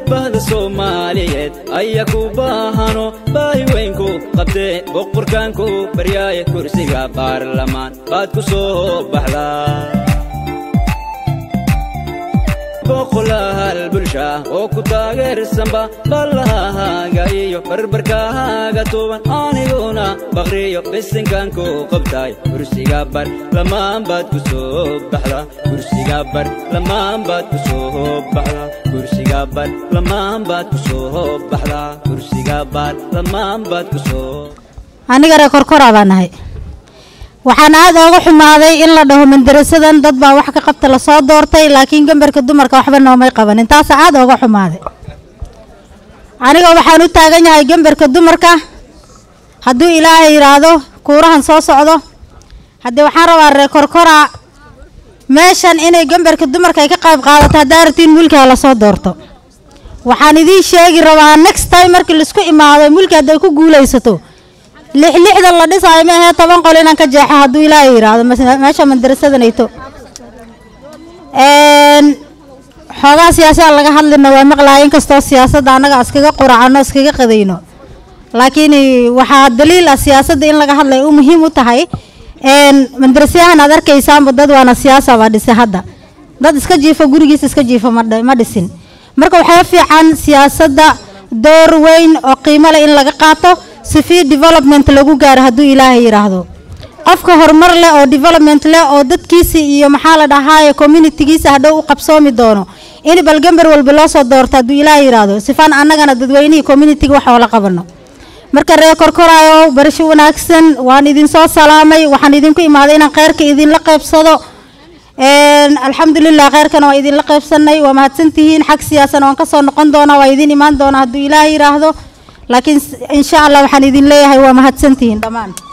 bahda soomaaliyeed ayaa ku baahano baahi weynku qabtee boqorkaanku baryaaye kursiga baarlamaan baad ku soo baxdaa boqolaal bulsha oo ku taageersanba ballahaaga iyo barbarkaaga tuuban aniguna baqriyo bisinkanku qabtaay kursiga bar lamaan baad ku soo baxda kursiga bar lamaan baad ku soo baxda kursiga bar lamaan baad ku soo baxda kursiga bar lamaan baad ku soo aniga ree korkoraa baa nahay waxaan aad ooga xumaaday in la dhaho mandarasadan dad baa wax ka qabta lasoo doortay laakiin gambarka dumarka waxba noomay qabanin taasa aad ooga xumaaday aniga waxaan u taagan yahay gambarka dumarka hadduu ilaahay yidhaahdo kuurahan soo socdo haddii waxaan rabaa ree korkoraa meeshan inay gambarka dumarka ay ka qayb qaadato haddaa rabtiin mulkiga lasoo doorto waxaan idiin sheegi rabaa next time markii laisku imaado mulki hadday ku guulaysato lix lixda la dhisaayo ma ahee toban qol inaan ka jeexo hadduu ilaahay yidhaahdo meesha madarasadanayto xoogaa siyaasada laga hadlina waa maqlaaya inkastoo siyaasadda annaga iskaga quracano iskaga qadayno laakiin waxaa daliil ah siyaasadda in laga hadlay u muhiim u tahay madarasyahan aad arkaysaanba dad waana siyaasa baa dhisay hadda dad iska jiifo gurigiisa iska jiifo ma dhisin marka waxaa fiican siyaasadda door weyn oo qiimo leh in laga qaato sifii development lagu gaaro hadduu ilaahay yidhaahdo qofka horumar leh oo development leh oo dadkiisa iyo maxaa la dhahaaye communitygiisa hadhow u qabsoomi doono in balgambar walba loo soo doorto hadduu ilaahay yidhaahdo sifaan annagana dadweynihii communityga wax oola qabano marka ree korkoraayo barasho wanaagsan waan idinsoo salaamay waxaan idinku imaaday inaan kheyrka idinla qaybsado alxamdulilah kheyrkana waa idinla qaybsanay waa mahadsantihiin xag siyaasana waan kasoo noqon doonaa waa idin imaan doonaa hadduu ilaahay yidhaahdo laakiin insha allah waxaan idin leeyahay waa mahadsantihiin dhammaan